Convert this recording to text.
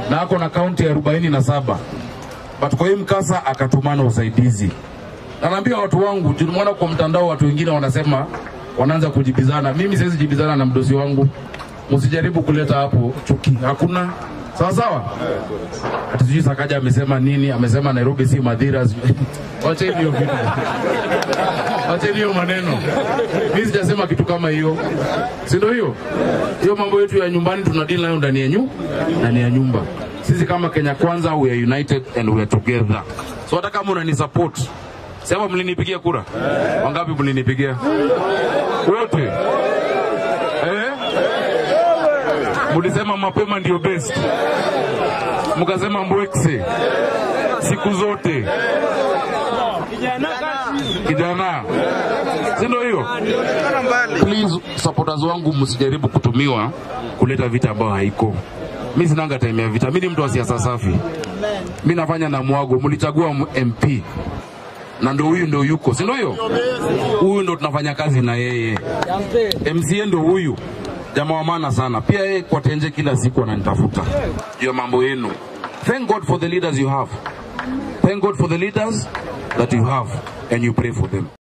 na ako na kaunti arobaini na saba but kwa hii mkasa akatumana usaidizi. Na naambia watu wangu, tulimwona kwa mtandao watu wengine wanasema wanaanza kujibizana. Mimi siwezi jibizana na mdosi wangu, msijaribu kuleta hapo chuki, hakuna sawa sawa. Ati sijui Sakaja amesema nini, amesema Nairobi si Madhira. sijui- Wacheni hiyo vitu, wacheni hiyo maneno. Mimi sijasema kitu kama hiyo, si ndio? Hiyo hiyo mambo yetu ya nyumbani tuna deal nayo ndani ya nyu ndani ya nyumba. Sisi kama Kenya Kwanza, we are united and we are together. So hata kama unani support sema, mlinipigia kura wangapi? Mlinipigia wote eh? Mlisema mapema ndio best, mkasema mbwekse siku zote kijana, si ndio hiyo? Please supporters wangu, msijaribu kutumiwa kuleta vita ambayo haiko. Mi sinanga time ya vita, mi ni mtu wa siasa safi. Mi nafanya na mwago, mlichagua m- MP na ndo huyu ndo yuko, si ndio hiyo? Huyu ndo tunafanya kazi na yeye. MCA ndo huyu jamaa wa maana sana. Pia yeye kwa tenje kila siku ananitafuta juu ya mambo yenu. Thank God for the leaders you have. Thank God for the leaders that you have and you pray for them.